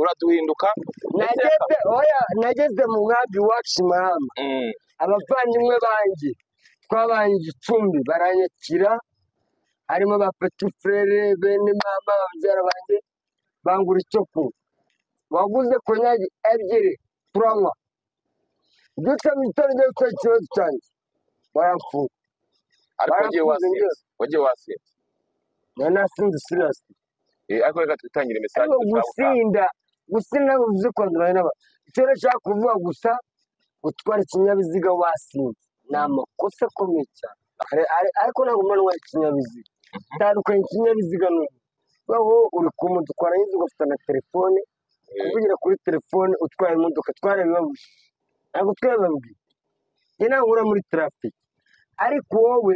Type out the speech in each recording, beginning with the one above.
uraduhinduka ndetse nageze oya nageze mu mwaka iwacu mama Mm, abavandimwe banjye twabanje icumbi baranyakira harimo ba petifurere bene mama babyara banjye bangura icyo kunywa waguze konyagi ebyiri turanywa dutse mu gitondo ugiye gukora ikibazo cyanjye barapfuye ariko wagiye Barakuze wasinze njyewe. wagiye wasinze nari nasinze siriyasi Eh, ariko reka twitangire mesaje ariko gusinda gusinda bivuze kwanduranya n'abantu icyo nashaka kuvuga gusa gutwara ikinyabiziga wasinze ni amakosa akomeye cyane Ari- ari- ariko ntabwo mba ntwara ikinyabiziga tandukanye ikinyabiziga n'ubu baho uri ku moto utwara inzu ugafite na telefone kuvugira kuri telefone utwaye imodoka twara bibabuje ntabwo twababwiye njye ntabwo ura muri trafiki ariko wowe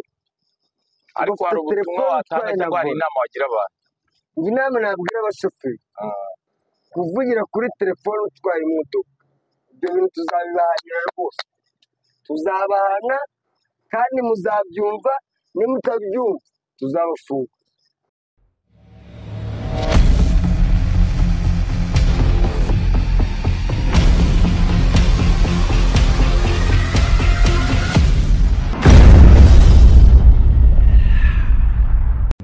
ariko hari ugafite ubutumwa telefone watanga utwaye na cyangwa hari vola. inama wagira abantu Njye inama nabwira abashoferi kuvugira kuri telefone utwara imodoka ibyo bintu tuzabibahanira rwose tuzabahana kandi muzabyumva nimutabyumva tuzabafunga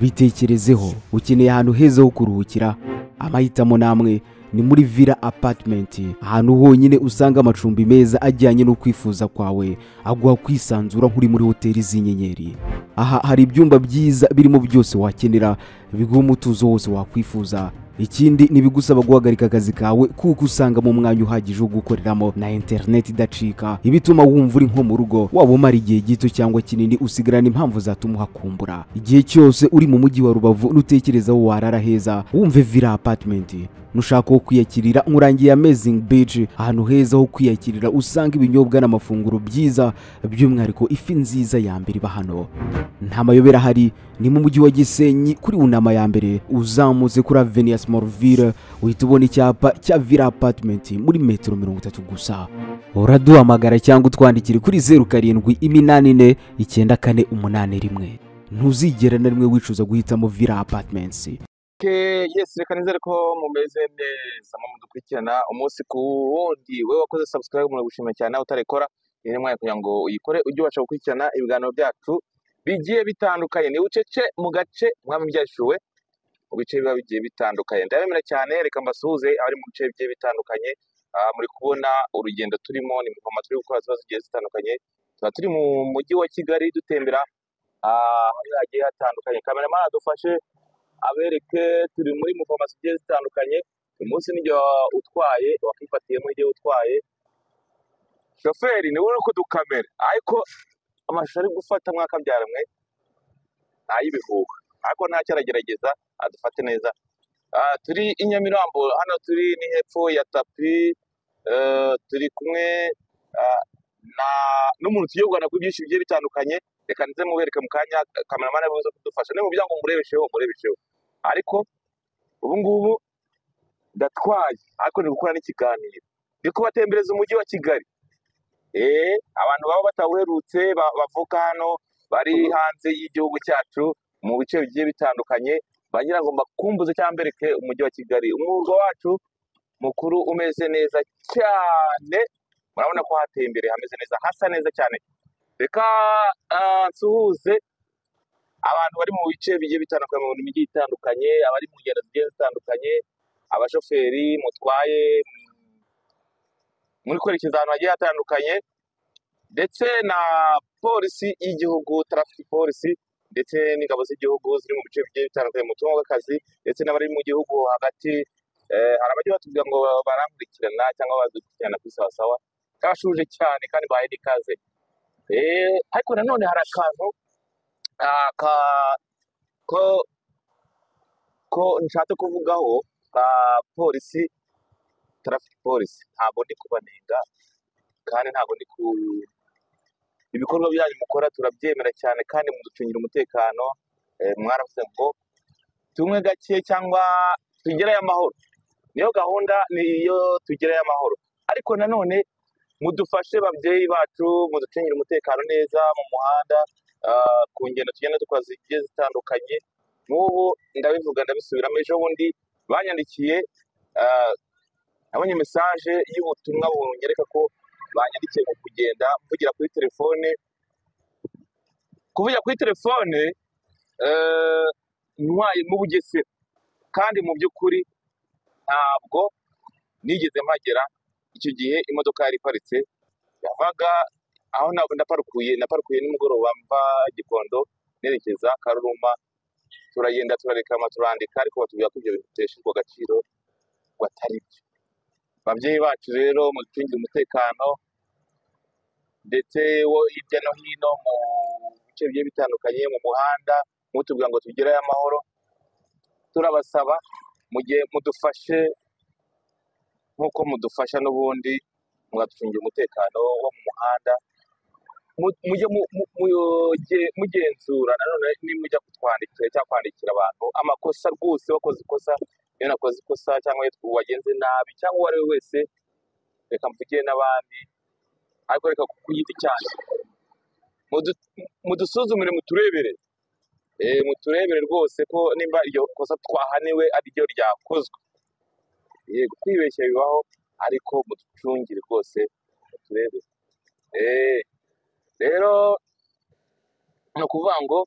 bitekerezeho ukeneye ahantu heza ho kuruhukira amahitamo namwe ni muri villa apartment ahantu honyine usanga amacumbi meza ajyanye no kwifuza kwawe aguha kwisanzura nk'uri muri hoteli z'inyenyeri aha hari ibyumba byiza birimo byose wakenera biguha umutuzo wose wakwifuza ikindi ntibigusaba guhagarika akazi kawe kuko usangamo umwanya uhagije wo gukoreramo na interineti idacika ibituma wumva uri nko mu rugo waba umara igihe gito cyangwa kinini usigarana impamvu zatuma uhakumbura igihe cyose uri mu mujyi wa rubavu nutekereza aho warara heza wumve villa apartment nushaka aho kwiyakirira nkurangiye amazing beach ahantu heza ho kwiyakirira usanga ibinyobwa n'amafunguro byiza by'umwihariko ifi nziza ya mbere iba hano nta mayobera ahari ni mu mujyi wa gisenyi kuri unama ya mbere uzamutse kuri aveni ya simorovire uhita ubona icyapa cya villa apartment muri metero mirongo itatu gusa uraduhamagara cyangwa utwandikire kuri zeru karindwi iminani ine icyenda kane umunani rimwe ntuzigera na rimwe wicuza guhitamo villa apartments Okay, yes reka nizere ko mumeze neza mu mudukurikirana umunsi ku wundi wowe wakoze subscribe muragushimira cyane nawe utarekora ni mwanya kugira ngo uyikore ujye ubasha gukurikirana ibiganiro byacu bigiye bitandukanye ni ucece mu gace mwami byashyuwe mu bice biba bigiye bitandukanye ndabemera cyane reka mbasuhuze abari mu bice bigiye bitandukanye Ah, muri kubona urugendo turimo ni ingoma turi gukora ziba zigiye zitandukanye tuba turi mu mujyi wa kigali dutembera ahantu hagiye hatandukanye kameramani adufashe abereke turi muri muvoma zigiye zitandukanye uyu munsi n'igihe utwaye wakifatiyemo igihe utwaye shoferi niwe uri kudukamera ariko amashusho ari gufata mwakabyaremwe ntayibihuha ariko ntacyo aragerageza adufate neza Ah, turi i nyamirambo hano turi ni hepfo ya tapi eh, turi kumwe ah, na- n'umuntu tugiye kuganira kuri byinshi bigiye bitandukanye reka nze mubereke mu kanya kameramani ariwe uza kudufasha niba mubyango murebesheho murebesheho ariko ubu ngubu ndatwaye ariko ndi gukora n'ikiganiro ndi kubatembereza umujyi wa kigali eh abantu baba batawuherutse ba- bavuka hano bari hanze y'igihugu cyacu mu bice bigiye bitandukanye bagira ngo mbakumbuze cyangwa mbereke umujyi wa kigali umwuga wacu mukuru umeze neza cyane murabona ko hateye imbere hameze neza hasa neza cyane reka ah, nsuhuze abantu bari mu bice bigiye bitandukanye mu mijyi itandukanye abari mu ngendo zigiye zitandukanye abashoferi mutwaye mm, muri kwerekeza ahantu hagiye hatandukanye ndetse na polisi y'igihugu tarafiki polisi ndetse n'ingabo z'igihugu ziri mu bice bigiye bitandukanye mu butumwa bw'akazi ndetse n'abari mu gihugu hagati eh, hari abajya batubwira ngo barankurikirana cyangwa badukurikirana kuri sawa sawa kabashuje cyane kandi bahaye n'ikaze Eh, ariko nanone hari akantu ah, ka- ko ko nshatse kuvugaho ka polisi tarafiki polisi ntabwo ndi kubanenga kandi ntabwo ndi ku ibikorwa byanyu mukora turabyemera cyane kandi muducungira umutekano eh, mwaravuze ngo tumwe gake cyangwa tugereyo amahoro niyo gahunda niyo tugereyo amahoro ariko nanone mudufashe babyeyi bacu muducungire umutekano neza mu muhanda ah, ku ngendo tugenda dukora zigiye zitandukanye n'ubu ndabivuga ndabisubiramo ejo bundi banyandikiye ah, nabonye mesaje y'ubutumwa bunyereka ko banyandikiye mu kugenda mvugira kuri telefone kuvugira kuri telefone eh, ntwaye mu bugesera kandi mu by'ukuri ntabwo nigeze mpagera icyo gihe imodoka yari iparitse yavaga aho na- ndaparukuye naparukuye nimugoroba mva gikondo nerekeza karuruma turagenda turarekama turandika ariko batubwira ko ibyo bintu biteshejwe agaciro ngo atari byo ababyeyi bacu rero muducungire umutekano ndetse wo hirya no hino mu bice bigiye bitandukanye mu muhanda mutubwira ngo tugereyo amahoro turabasaba mu gihe mudufashe nk'uko mudufasha n'ubundi mwaducungira umutekano wo mu muhanda Mu- mujye mu- mu- muge- mugenzura nanone nimujya kutwandikira cyangwa kwandikira abantu amakosa rwose wakoze ikosa iyo nakoze ikosa cyangwa yitwa wagenze nabi cyangwa uwo ari we wese reka mvugire n'abandi ariko reka ku giti cyanyu Mudu- mudusuzumire muturebere Eh, muturebere rwose ko nimba iryo kosa twahaniwe ari ryo ryakozwe yego kwibeshya bibaho ariko muducungire rwose muturebere Eh, rero ni ukuvuga ngo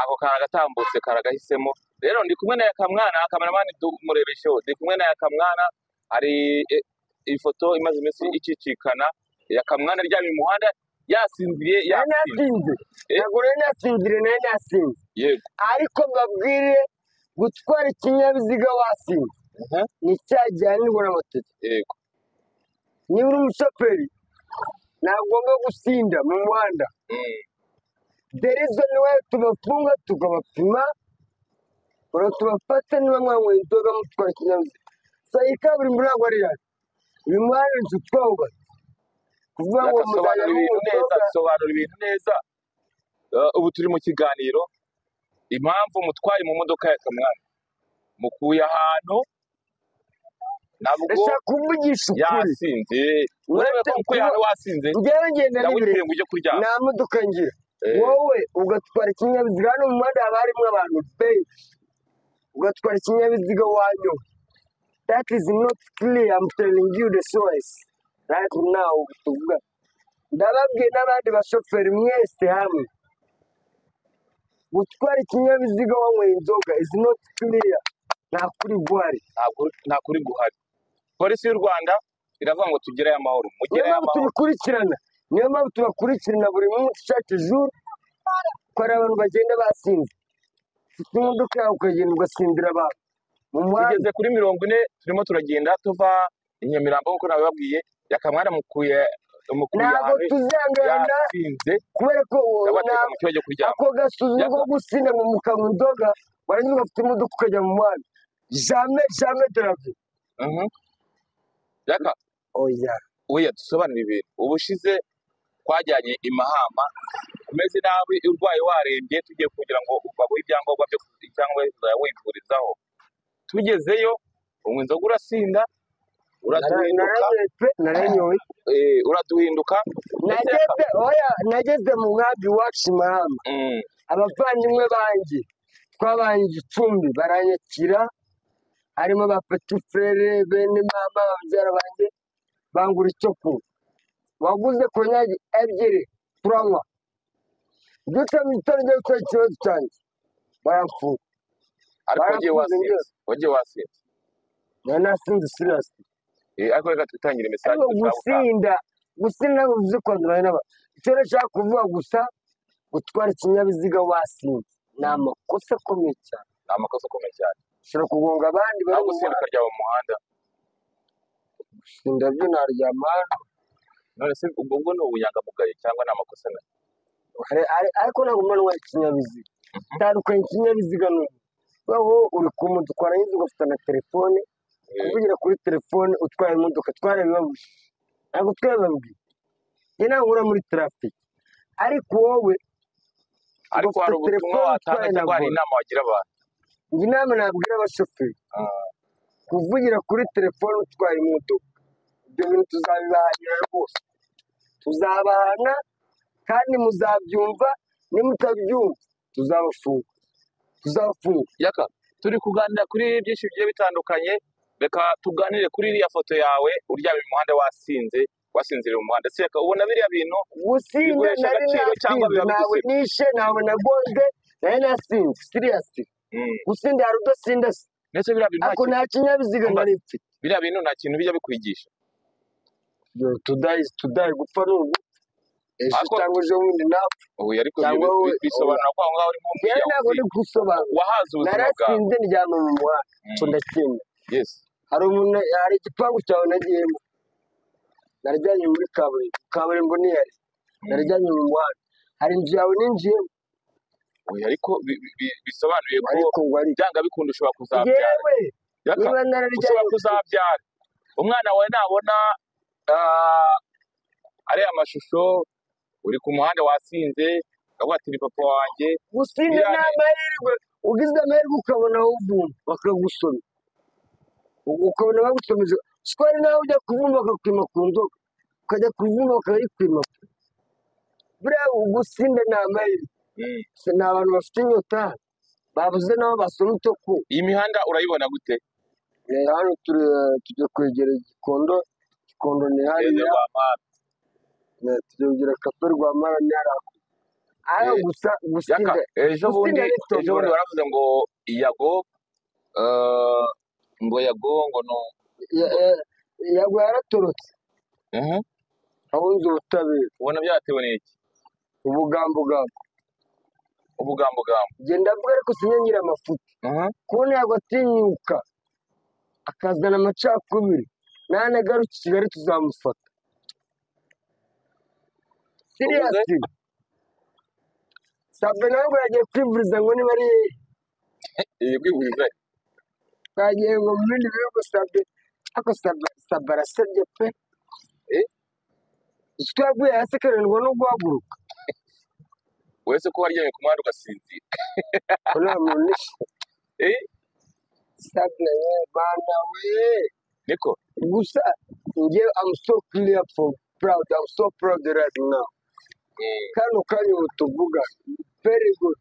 ako kantu agatambutse karagahisemo rero ndi kumwe na yakamwana kameramani dumurebesheho ndi kumwe na yakamwana hari eh, ifoto imaze iminsi icicikana yakamwana aryamye mu muhanda yasinziriye nayo yasinziriye nasinze Eh? ntabwo nayo nasinzire nayo nasinze yego ariko mbabwire gutwara ikinyabiziga wasinze Aha, ni icyaha gihanirwa n'amategeko yego niba uri umushoferi ntagomba gusinda mu muhanda Mm, derizo niwe tubafunga tukabapima ura tubafata niba mwanyweye inzoga mutwara ikinyabiziga gusa iyi kaburimbo ntabwo ari yacu uyu muhanda inzu twawubatse kuvuga ngo muzajya sobanura munywa ibintu neza inzoga sobanura ibintu neza Eh, ubu turi mu kiganiro impamvu mutwaye mu modoka ya kamwana mukuye ahantu nabwo ndashaka kuvugisha ukuri yasinze urebe ko mukuye ahantu wasinze njyewe ngenda ndawibwire n'ibirenge ngo ujye kuryama nta modoka ngira Eh, wowe ugatwara ikinyabiziga hano mu muhanda haba harimo abantu benshi ugatwara ikinyabiziga wanyoye that is not clear I'm telling you the source right now tuvuga ndababwiye n'abandi bashoferi mwese hamwe gutwara ikinyabiziga wanyweye inzoga is not clear nta kuri guhari ntabwo- nta kuri guhari polisi y'u rwanda iravuga ngo tugereyo amahoro niyo mugereyo mpamvu amahoro tubikurikirana niyo mpamvu tubakurikirana buri munsi chaque jour ko hari abantu bagenda basinze ufite imodoka yawe ukagenda ugasindira abantu mu muhanda tugeze kuri mirongo ine turimo turagenda tuva i nyamirambo nk'uko nabibabwiye yakamwana mukuye mukuye ntabwo ahantu tuzangana yasinze kubera ko wowe yabateka nta- mu kibazo kuryama ako gasuzuma ko Yakoze. gusinda ngo mukanywa inzoga warangiza ugafite imodoka ukajya mu muhanda jamais jamais de la vie Mhm. reka oya oya dusobanure ibintu ubushize twajyanye i mahama umeze nabi urwaye warembye tugiye kugira ngo baguhe ibyangombwa byo cyangwa uzajya wivurizaho tugezeyo unywa inzoga urasinda uraduhinduka naranywe naranyoye eh, uraduhinduka ndetse nageze oya nageze mu nkambi iwacu i mahama Mm, abavandimwe banjye twabanye igicumbi baranyakira harimo ba peti fere bene mama babyara banjye bangura icyo kunywa waguze konyagi ebyiri turanywa dutse mu gitondo njya gukora ikibazo cyanjye baramfunga ariko wagiye Barafunze wasinze byose. wagiye wasinze nari nasinze sirasi Eh, ariko reka twitangire mesaje ariko gusinda gusinda bivuze kwandura n'abantu icyo nashaka kuvuga gusa gutwara ikinyabiziga wasinze ni amakosa akomeye cyane ni amakosa akomeye cyane ushobora kugonga abandi bari aho mu gusinda ukaryama mu muhanda gusinda byo naryama none se ubwo bwo ni ubunyangamugayo cyangwa ni amakosa na hari- hari- ariko ntabwo mba ntwaye ikinyabiziga tandukanye ikinyabiziga n'ubu wowe uri ku moto twarangiza ugafata na telefone kuvugira kuri telefone utwara imodoka twarabibabuje ntabwo twabibabwiye njye ntabwo nkora muri traffic ariko wowe ariko hari ufite ubutumwa telefone watanga utwaye cyangwa hari na inama wagira abantu njye inama nabwira abashoferi Ah, kuvugira kuri telefone utwaye imodoka ibyo bintu tuzabibahanira rwose tuzabahana kandi muzabyumva nimutabyumva tuzabafunga tuzabafunga yaka turi kuganira kuri byinshi bigiye bitandukanye reka tuganire kuri iriya foto yawe uryamye mu muhanda wasinze wasinziriye mu muhanda reka ubona biriya bintu gusinda Biguhesha nari agaciro cyangwa nasinze biba ntawe bigusiga? nishe ntawe nagonze nari nasinze siriyasi Mm. gusinda hari udasinda se ndetse biriya bintu nta ako kintu- nta kinyabiziga Umva. nari mfite biriya bintu nta kintu bijya bikwigisha Yo, tudayi tudayi gupfa ni ubu ejo Ariko- cyangwa ejo bundi nawe ubu ariko Cyangwa bi- wowe- bi- bisobanura ko aho ngaho urimo rero umwirya ntabwo ndi gusobanura wahaze ubuzima bwawe narasinze ndyama mu muhanda Mm. cyo ndakinda Yes. hari umuntu hari igipangu cyawe nagiyemo naryamye muri kaburimbo kaburimbo niyari Mm. naryamye mu muhanda hari inzu yawe ninjiyemo Oya, ariko bi- bi- bi- bisobanuye ko ariko ngo ari byanga bikunda ushobora kuzabyara yewe Reka, niba ushobora nararyamye kuzabyara umwana wawe nabona ah, ariya mashusho uri ku muhanda wasinze akavuga ati ni papa wanjye gusinda Biriya ni ni- amahirwe ugize amahirwe ukabona uvumba bakagusoma U- ukabona bagusomeje sikwari nawe ujya kuvumba bakakwima ku nzoga ukajya kuvumba bakayikwima buriya ugusinda ni amahirwe Mm. Se ni abantu bafite inyota babuze nabo basoma icyo kunywa iyi mihanda urayibona gute rero hano turi tujya kwegera igikondo igikondo ni Eze hariya rwa mama. eh, tujya kugira kafe rwa mara ni hariya hano Eh, gusa Yaka, gusinda ejo bundi Gusinda ni tombola. ejo bundi waravuze ngo yago ah, ngo yago ngo no ya- ya- yago yaratorotse Mhm. ahunze ubutabera ubona byatewe n'iki ubugambugambo ubugambugambo genda avuga ariko sinyangira amafuti Mhm. kubona ntabwo atinyuka akazana amacakubiri nanagaruka i kigali tuzamufata siriyasi sabe nawe ngo yagiye kwivuriza ngo niba ari yewe Iyi kwivuriza yagiye ngo mu bindi bihugu sabe ariko Sabe- sabe arasebye pe Eh? icyo yaguye hasi akarindwa no guhaguruka wese ko waryamye ku muhanda ugasinzira ngo nta muntu ni Eh? sabe we bana we niko gusa njye I'm so clear for proud I'm so proud right now Mm. kano kanya ubu tuvuga very good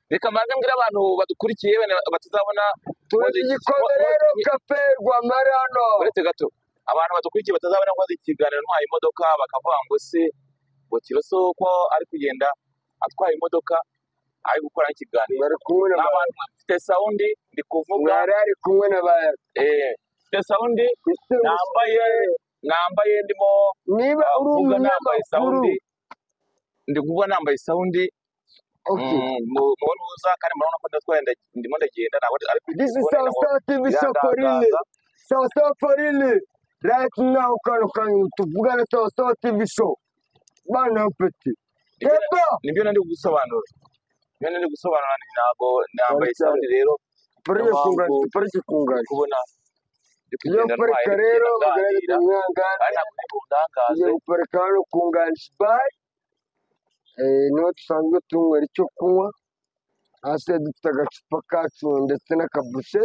reka mbanze mbwira abantu badukurikiye bene batazabona tuzi igikombe rero kafe rwamara hano uretse gato abantu badukurikiye batazabona nkoze ikiganiro ntwaye imodoka bakavuga ngo se ngo kiroso ko ari kugenda atwaye imodoka ari gukora n'ikiganiro mwari kumwe na n'abantu bafite sawundi ndi kuvuga mwari ari kumwe na ba eh, mfite sawundi Ese nambaye nambaye ndimo niba uri kuvuga nambaye umunyamakuru sawundi ndi kuvuga nambaye sawundi okay Mm, mu- mubona uza kandi murabona ko ndatwaye nda- ndimo ndagenda ntabwo ari this is sawa sawa tv sokorini sawa sawa forini right now kano kanya ubu tuvugana sawa sawa tv show bana peti heba nibyo nari gusobanura nibyo nari gusobanura ni ntabwo nambaye Cyane cyane. sawundi rero parike kungana Impamvu- parike kungana ndi kubona ndi iyo kugenda ntwaye parika ndi rero kugenda bagaragaza nganira umwangara ari ntabwo ndi bundangaze tugiye guparika hano ku nganji bare niho dusanzwe tunywera icyo kunywa hasi dufite agacupa kacu ndetse n'akabushe